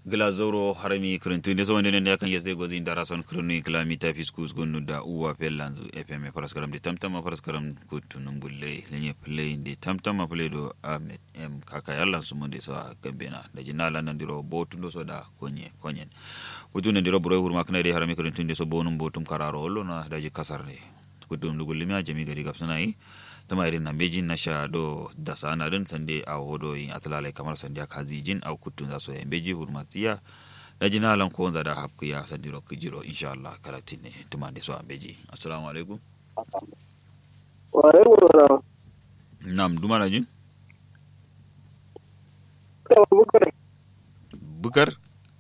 glazoro harami kirintuinde so wonde nde kan yesde gozi dara son kronu kilamita fiskus gonu da uwa pellanzu fm paraskaram de tamtama paraskaram kutunum bulle lenye play de tamtama play do ahmed m kaka yalla sumunde so gambena da jinala nandiro botundo so da konye konyen kutunde ndiro buro hurma kana de harami kirintuinde so bonum botum kararo hollo na daji kasarne kutum lugulimi a jami gari gapsanai tama irin na mejin na sha do da sana din sande a hodo yin atlalai kamar sande ka zijin a kutun za so yan beji hurmatiya da jina lan ko da hapku ya sande ro kijiro insha Allah kalatin ne tuma da so an beji assalamu alaikum wa alaikum salam nam duma na jin bukar bukar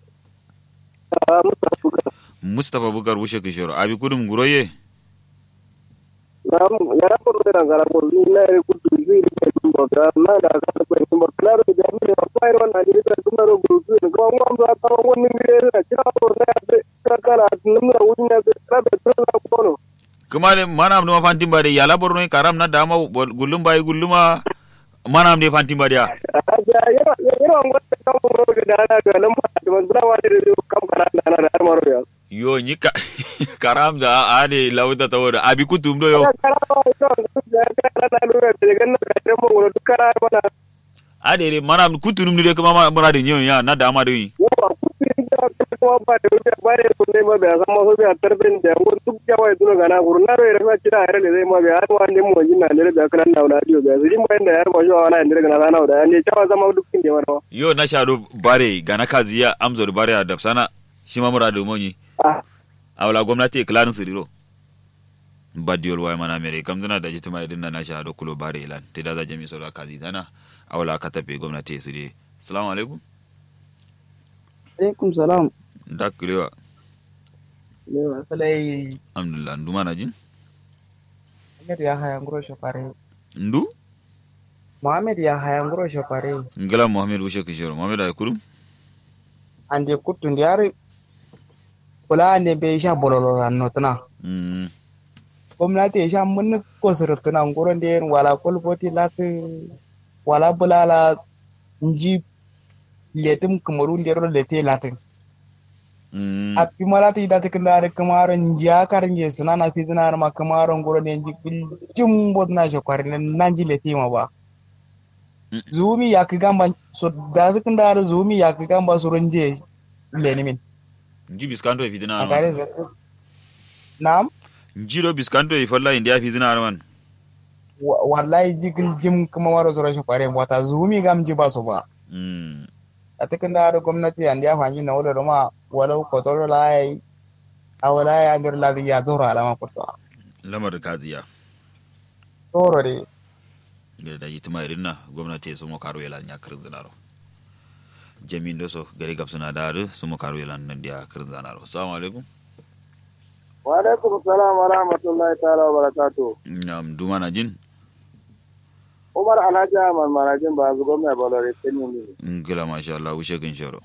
a musa bukar mustafa bukar wushe kishoro abi kudum guroye nam ya ko da ngara ko na re ku tu ji ni ko ko da na da ka ko ni mo claro da mi ne ko ai ron na ji da kuma ro ku tu ko mo am da ka ko ni mi re na kira ko na da ka kala nim na wuni na da ka da tu na ko no kuma ne manam no fantin bade yala borno karam na dama gullum bai gulluma manam de fantin bade ya a ja ya ya ya ngo ta ko ro da na ga nan ma da man da wa da kam kana da na da maro ya yo nyika karam da ade lauta tawoda abi kutum do yo ade re mana kutunum ni de kuma ma mura de nyon ya na dama de yo na shado bare gana kazi ya amzo da bare da sana shi ma mura de monyi awla gwamnati klarin siriro badiyol way mana mere kam dana da jitima idin na shado kulo bare ilan te da za jami solo kazi dana awla ka tafe gwamnati sirri assalamu alaikum alaikum salam dakkulewa lewa salai alhamdulillah ndu mana jin Muhammad ya haya nguro shafare ndu Muhammad ya haya nguro shafare ngala muhammad wushe kishoro muhammad ay kurum ande kuttu ndiyari kula ande be sha bololo notna mm gwamnati ya sha mun ko surutuna nguro nden wala kolboti lati wala bulala nji letum kamaru ndero lete latin mm a fi malata ida ta kanda kamaro nji akar nje suna na fi zina ma kamaro nguro ne nji jim bot na shi kwarin nan ji lete ma ba Mm. zumi ya ki gamba so da su kanda da zumi ya ki gamba su runje leni min nji biskanto e fitina a arman gare zaka na'am nji do biskanto e falla india fitina arman wa- wallahi jigil jim kuma waro su rashin kwarin wata zumi gam ji ba su ba mm a cikin da da gwamnati an ya fanyi na wadda ma walau kotoro la yi a wala ya ndir la ya zoro alama kutuwa lamar kaziya toro de gada da jitima irin na gwamnati su mo karo yelan ya kirin zinaro jamin do so gari gab suna da su mo karo yelan nan dia kirin zinaro assalamu alaikum wa alaikum salam wa rahmatullahi ta'ala wa barakatuh nam du mana jin umar alhaji ahmad marajin ba zu gwamna balore kenya ne ngila masha Allah wushe kin shoro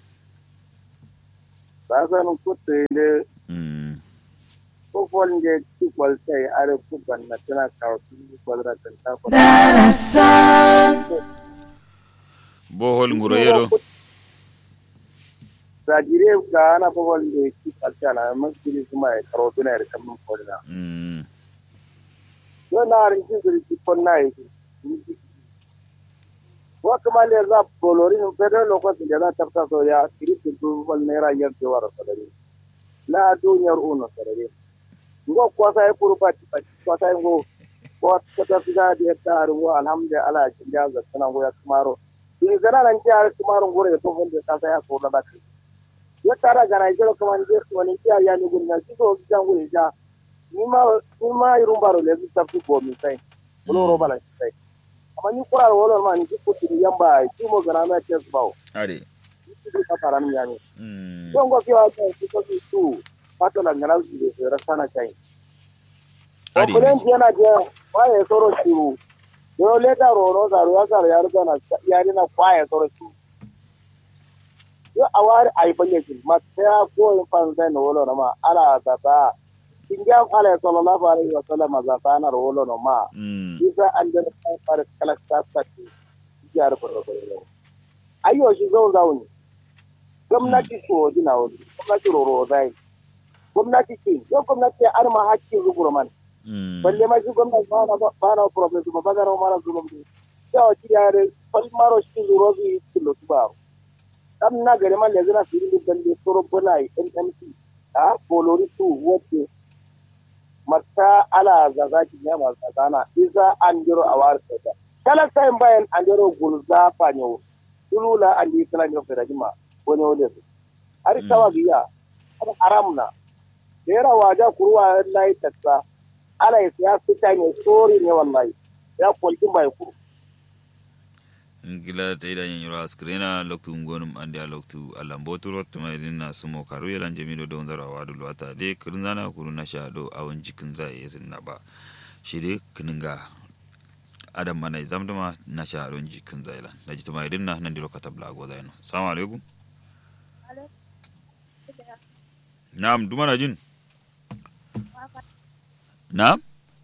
ba san kutte ne mm ko folnde ci kwaltai are ku banna tana kawo su kwalra kan ta ko bohol nguro yero Zagire ga ana ko folnde ci kwaltai na masjidi kuma ya karo tuna ya kan mun kodina mm yo na rin ci zuri ci konna yi wa kuma le za bolori no pedo lo ko da za ta ta so ya kiriti du wal ne ra yar de wara sadari la duniyar uno sadari ngo ko sai kurba ci ko sai ngo ko ta fi da da ta ruwa alhamdulillah ya ga sana go ya kumaro ni gana nan ji har kumaro gore to wanda ta sai ko da baki ya tara gana jiro kuma ni ko ni ya ya ni gunna ci ko jan gore ja ni ma ni ma irum baro le ta fi ko mi sai ko ro bala sai amma ni kurar wala ma ni ko ti yamba ci mo gana na ce bawo ade ci ka fara ni yani mm don go kiwa ta ci ko ci tu pato la ngana ji de rasana kai ade Kulen yana je kwaye soro shiru. Yo leta roro zaru ya zaru ya rubuta na yari na kwaye soro shiru. Yo awari ai banye shi ma ta ko in fan zai na wolo na ma ala ta ta. Kinga ala sallallahu alaihi wa sallam za ta na wolo na ma. mm Isa an da kan fara kala ta ta. Ya rubuta roro. Ayyo shi zo zauni. gwamnati so dina wani gwamnati roro zai gwamnati ce yau gwamnati an ma hakkin zuguro man mm balle ma shi gwamnati ba na ba na problem ba ba na mara zulum ne ya wa ki yare fal maro shi zuro bi kilo su ba dan na gare man lezina firin da balle soro bulai NMC a bolori su wote mata ala zazaki ne ma tsana iza an jiro a war da kala sai bayan an jiro gulza fanyo tulula an yi kala ne fere jima wani wani su ari tawa biya ada aramna dera waja kuruwa lai taksa ala ya siya fita ne sori ne wallahi ya kwalkin bai ku ngila ta ida yin yura skrena loktu ngonum ande a loktu alambo turo tuma idin na sumo karu yalan jamido don zara wadu lwata de kirin zana kuru na sha do awon jikin za ya sin na ba shi de kininga adam mana zamduma na sha don jikin za ilan da jituma idin na nan dilo katabla go zaino assalamu alaikum na'am duma na jin na'am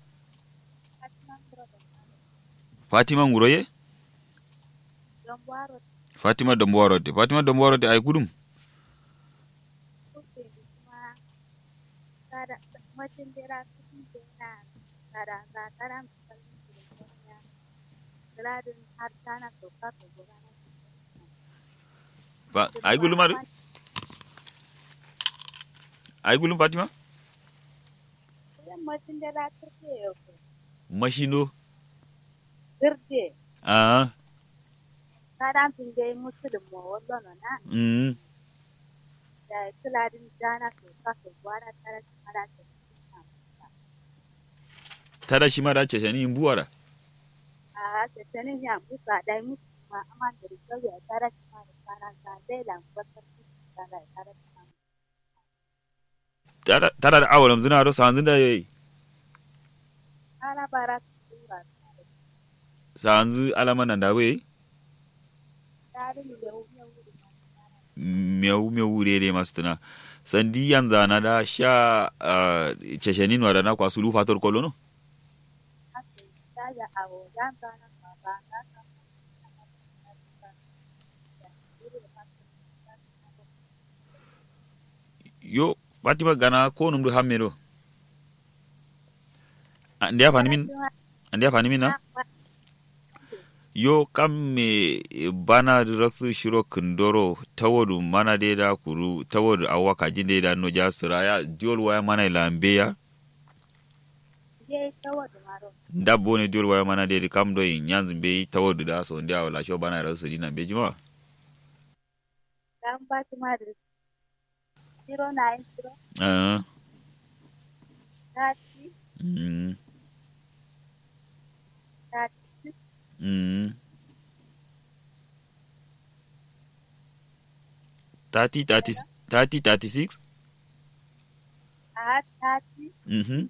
fatima nguroye fatima dombowarote fatima dombowarote ay kudum ba ay gulum adu ay gulum fatima machino Girde, ah kadan pinge musulun mo wallo no na mm da kuladin dana to ka to gwara tara mara ta tada shi ma da ce shani in buwara a ta tanin ya musa dai musu ma aman da riso ya tara ma da tara ta dai lan kwatar ta da tara ta tada tada da awalam zina ro sanzin da yayi tara bara tura sanzu alama nan da bai tare ni yau yau meu meu wurere masu tuna sandi yanzu na da sha ceshenin wada na kwasu lufa tor kolono haka ta ya awo dan dana ma ba na ka yo batima gana ko num du hamme do andi afani min andi afani min na yo kam me bana raksu shiro kundoro tawodu mana de da kuru tawodu awaka jinde da no jasura ya diol waya mana lambe ya je tawo da maro ndabbo ne diol waya mana de kam do yin yanzu be tawodu da so ndia wala sho bana raksu dina be jima dan ba ti ma da 090 ah 30 mm 36 mm 30 30 30 36 a 30 mhm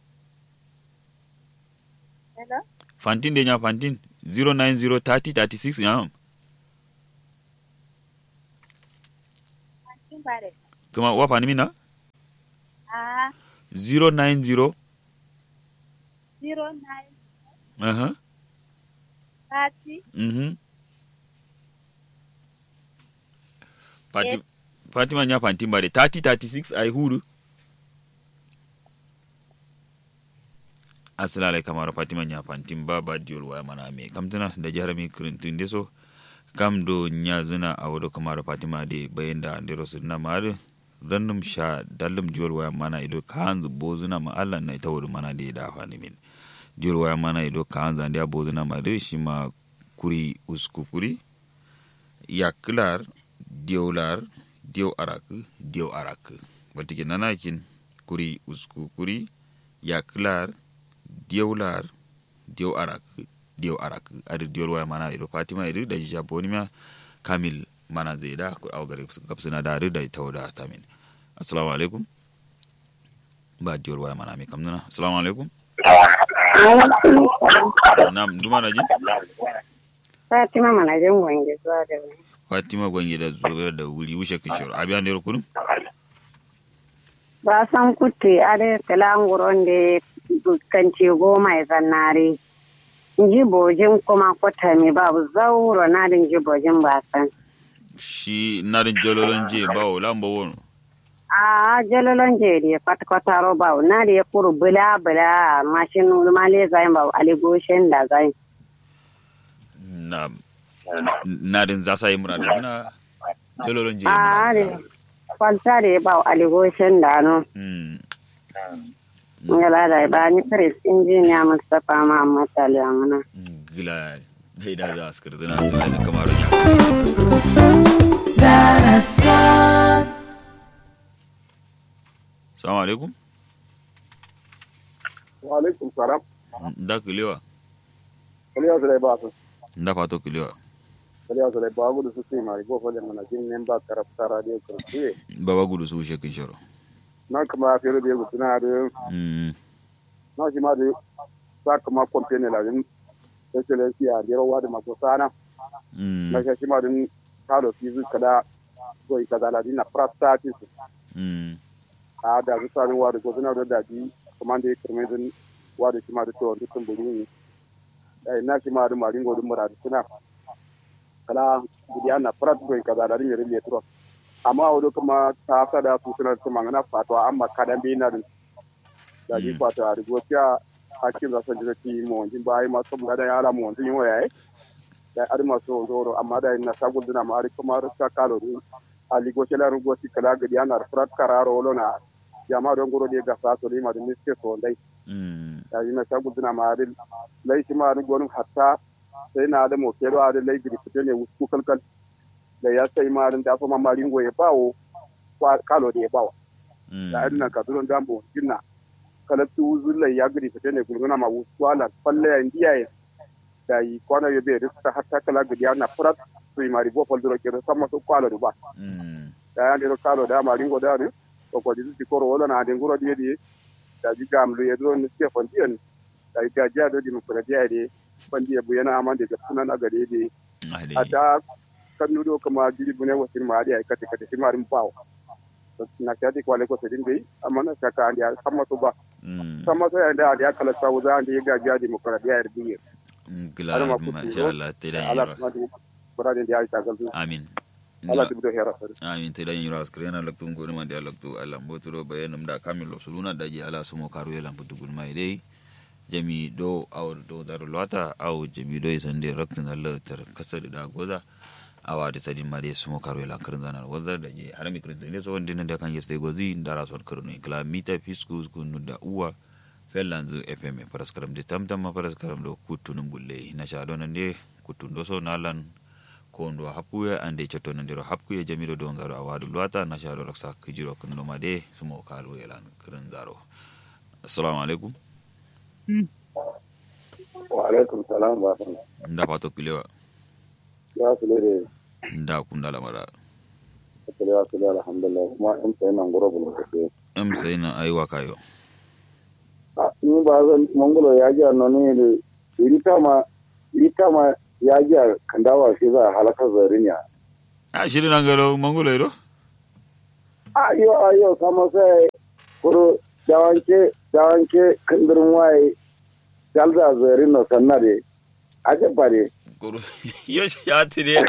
hello fantin de nya fantin 090 30 36 ya kin bare kuma wa fani mina a 090 09 aha 30 mhm Fati, Fatima nya fantin bare 30 36 ai huru asalale kamar Fatima nya fantin ba ba diol waya mana me kamtana da jihar mi kirintun deso kam do nya zina a wado kamar Fatima de bayan da andero sunna mare rannum sha dallum diol waya mana ido kanzu bozuna ma Allah na ita wuri mana de da fani min diol waya mana ido kanzu ande bozuna ma de shi ma kuri usku kuri ya kilar diolar dio arak dio arak batike nanakin kuri usku kuri ya kilar diolar dio arak dio arak adi diol waya mana ido fatima ido da jaboni ma kamil mana zai da ku au gare su kapsuna da da tawda tamin assalamu alaikum ba diol waya mana me kamnuna assalamu alaikum nam duma na ji Fatima mana jin gwange zuwa da wani. fatima gwange da zuwa da wuri wushe kishor abi an dero kunum Ba san kutte ade kalanguron da kance goma ya zannare. Ji bojin kuma kwata mi babu zauro na din ji bojin ba san. shi narin jololon je bawo lamba wono a jololon je de kwata kwata ro ba na de kuru bula bula mashin ma le zai ba ali goshen da zai na narin za sai mura da na jololon je a de kwalta de ba ali goshen da no mm ngala da ba ni pres injiniya Mustapha Muhammad Aliamana gila dai da za su kirtina tunani kamar ya Salamu alaikum. wa alaikum salam Da kulewa. kaliya zai ba su Da fato kulewa. kaliya zai ba gudu su sai mari go fole mana jin nem ba karafta radio kurti Baba gudu su shekin sharo. na kuma fere da gutuna da Mm. na shi ma da sa kuma company la din excellency a da rawa da mako sana Mm. na shi ma din kalo fizu kada ko kaza la din na practice Mm. a da su sanin wa da guduna da daji kuma da kirme din wa da shi ma da to dukkan buri ne na shi ma da marin godin muradu suna kala gudiya na practice kaza la din yare tro amma wani kuma ta sada su suna su mangana fatwa amma kadan bi na din da ji Mm. fata da gokiya hakkin za su ji zaki mu wanjin bayi ma sun ga da yara mu wanjin waya da ar ma so zoro amma da na sagul dina ma ar kuma ta kalo din ali goke la rugo si kala gadi ana frat kararo wolo na jama don goro de ga sa to lima da miske so dai Mm. da ina sagul dina ma ar lai shi ma ar gonum hatta sai na da mo kero ar lai gidi fite ne usku kalkal da ya sai ma ar da fa ma marin go ya bawo kwa kalo de ya bawo Mm. da adina ka duron dambo jinna kala tu zulla ya gidi fite ne gulguna ma wala falle ya ndiya da yi kwana yo be rista hatta kala gidi ana prat to mari bo fol duro kero sama so kwalo du ba Mm. da ya ndiro kalo da mari ngo da ne to ko di ti koro wala na de nguro di di da ji gam lu yedro ni ke fon diyan da ga ja do di mu kura dia di fon dia bu yana amande ga sunan aga de di Ahli. ata kan nudo kama jiri bune wasin ma dia kate kate si mari mpaw na kati kwale ko sedin bai amma na saka andi sama to ba Mm. sama so ya da andi kala sa wuza andi ga ja demokradiya ya biye Gila, Ala ma kutu masha zo. Allah, ta da ala yanyura. kuma di kuradin da ya ta galzu Amin. ala Gila. tibdo hera sare amin te dañi ras krena laktu ngoni ma dia laktu Allah mboturo bayanum da kamilo suluna daji ala sumo karu yelam putugul mai dai jami do aw do daru lota aw jami do isande raktin Allah tar kasar da goza awa da sadin ma dai sumo karu yelam karin zanar wazar da je harami kirin ne so wandin da kan yeste gozi ndara son karno kala mita fisku kunu da uwa fellanzu fm paraskaram de tamtam ma paraskaram do kutunum bulle na sha donan de kutun do so nalan ko ndo happuya ande cotto nandiro hapkuye jamiɗo dow ngaro a waadu lowata nacaɗo raksa kijiro kondoma de sumo kalu elan kirin zaro assalamu aleykum wa alaikum salam wa rahmatullah nda fato kilewa ya su lere nda kundalamara asali wa sala alhamdulillah kuma in sai nan goro bulu ke em sayna aywa kayo a ni ba zan mongulo ya ji anno ne irita ma irita ma ya ji kandawa shi za halaka zarinya a shiri nangalo mangulo eɗo ayo ayo kama sai kuro dawanke dawanke kandirin waye galda zarin no sannade aje bare kuru yo yatiri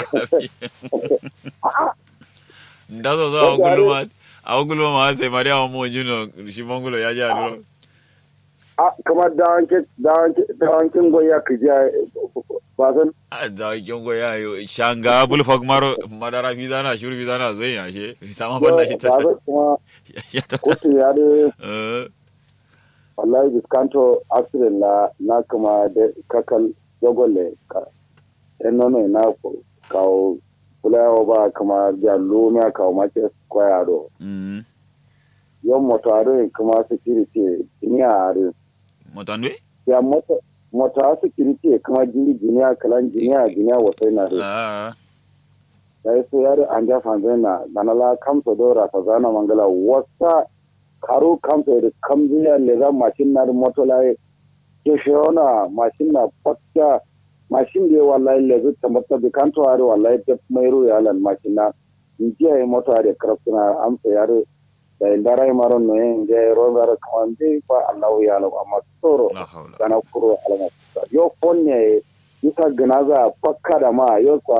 nda so so awo gulluma awo gulluma ma sai mari awo mo juno shi mangulo yaji aduro a kamar dawanke dawanke dawankin goya kija ba san a da kyongo ya yo shanga bulfag maro madara fizana shuru fizana zoyin yashe sama banda shi ba ta san kuma ya ta kotu ya da eh wallahi biskanto accident la na kama da kakal jogole ka en nono na kawo kulawa ba kama da lumia kawo mace square do mm yon motare kuma security ni are motandwe ya moto mota security kuma jini jiniya kalan jiniya jiniya wasai na re ah da yaso yare an ja fanzena danala kamso dora ta zana mangala wasa karo kamso da kamziya le za mashin na da moto lai ke shona mashin na fakka mashin da wallahi le zu tamata bi kanto are wallahi da mai ru ya lan mashin na injiya ya moto are kraftina amsa yare da indara maron no en je ro gara kamande fa Allah ya lo amma tsoro la hawla gana kuro alama yo fonne isa ganaza fakka da ma yo kwa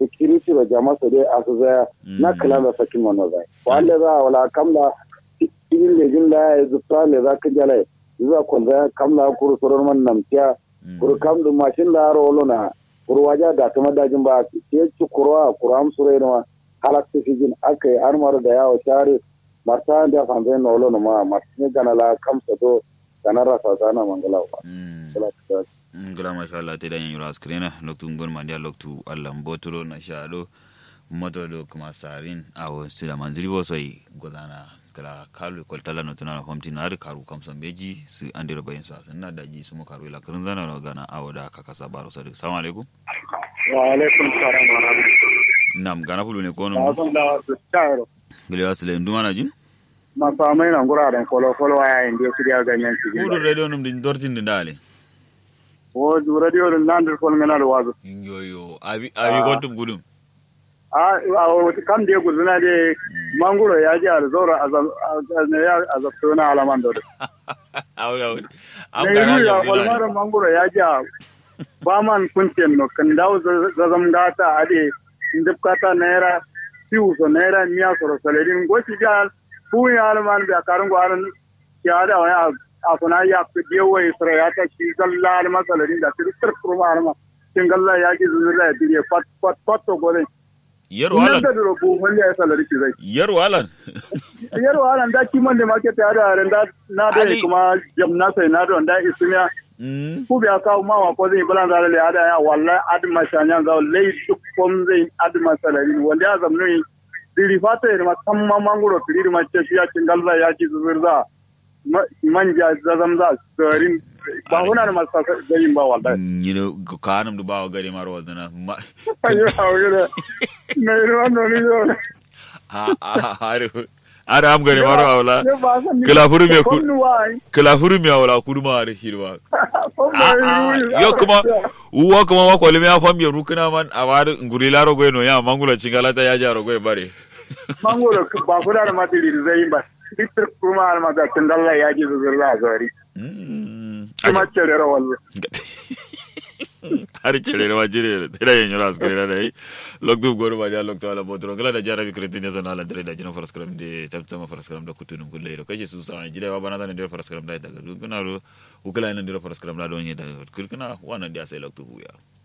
security da jama'a su dai a su zaya na kala da sakin wannan zai wanda za a wala kamla cikin da jin da ya zuwa le za ka jala zuwa kun zaya kamla kuru surar man namtiya kuru kam da mashin da rolo na kuru waja da kuma dajin ba ke ci kurwa kuru am surai na halakta fi jin aka yi armar da yawo share marta da fanzai na olo na ma marta gana la kamsa do gana rasa zana mangala ba kala ta ngala masha Allah te dan yura skrena loktu ngon mandia loktu Allah mbotoro na shado moto do kuma sarin awo sila manzili bo soy godana kala kalu kol tala no tana famti na har karu kam son beji su ande ro bayin so na daji su mo karu la kurun zana no gana awo da kaka sabaro sadiq assalamu alaikum wa alaikum salam wa rahmatullahi nam gana fulu ne ko na no san da su tayaro gele wasle nduma na jin masamai na guraren kwalo-kwalo a yayin da ya shirya ganyen su kudu radio num din dortin din dale o radio da nan da kwallo na da wazo yo yo abi abi gotum gudum a a wata kam da ya guzuna da mangoro ya ji alzora a zafto na alaman da awra awra am ne gana yi ya ya kwalmar mangoro ya ji a ba man kuncin no kan dawo zazam gata a de indipkata naira siwu so naira miya soro saladin gosi ja fu ya alaman da karin gwaran ya da wani a kuna ya fi dewa isra ya ta shi zalla alama saladin da tirkir kurma alama kin galla ya ji zuzulla ya dire fat fat fat to gore yar nan walan da duro bu mun ya salari ki zai yar walan yar walan da kiman da market ya da ran da na da Ali- kuma jamna sai na da wanda ismiya mm ku biya kawo ma wa ko zai bulan zare le ada ya wallahi adma shanya ga lai duk kom zai adma salari wanda ya zamnu yi diri fata ya ma kan ma mangoro diri ma ce shi ya cin galza ya ci zuzurza ma- manja zazam za garin ba huna da masu garin ba wallahi you know kanam du bawo gari maro wadana ma ayo awira na yi wannan ne yau a a har har am gari maro awla Kila furu me ku- kala huru mi awla kurma har hirwa yo kuma uwa kuma wa kwalimi ya fam ya rukuna man awar nguri laro goy no ya mangula chingala ta ya jaro goy bare mangoro ba ku da matiri zai ba fitar kuma alma da tindalla ya ji zuzurra a gari Mm. kuma cere rawallo har chere ma jire tera yen yoras kare da yi loktu gor ba ja loktu ala botro gala da jara bi kretin ya zana ala dare da jina faras kram de tabta ma faras kram da kutunun kulle ro kaje su sa jire wa bana da ne faras kram da daga kana ro ukala ne faras kram da don yi da kirkina wannan da sai loktu huya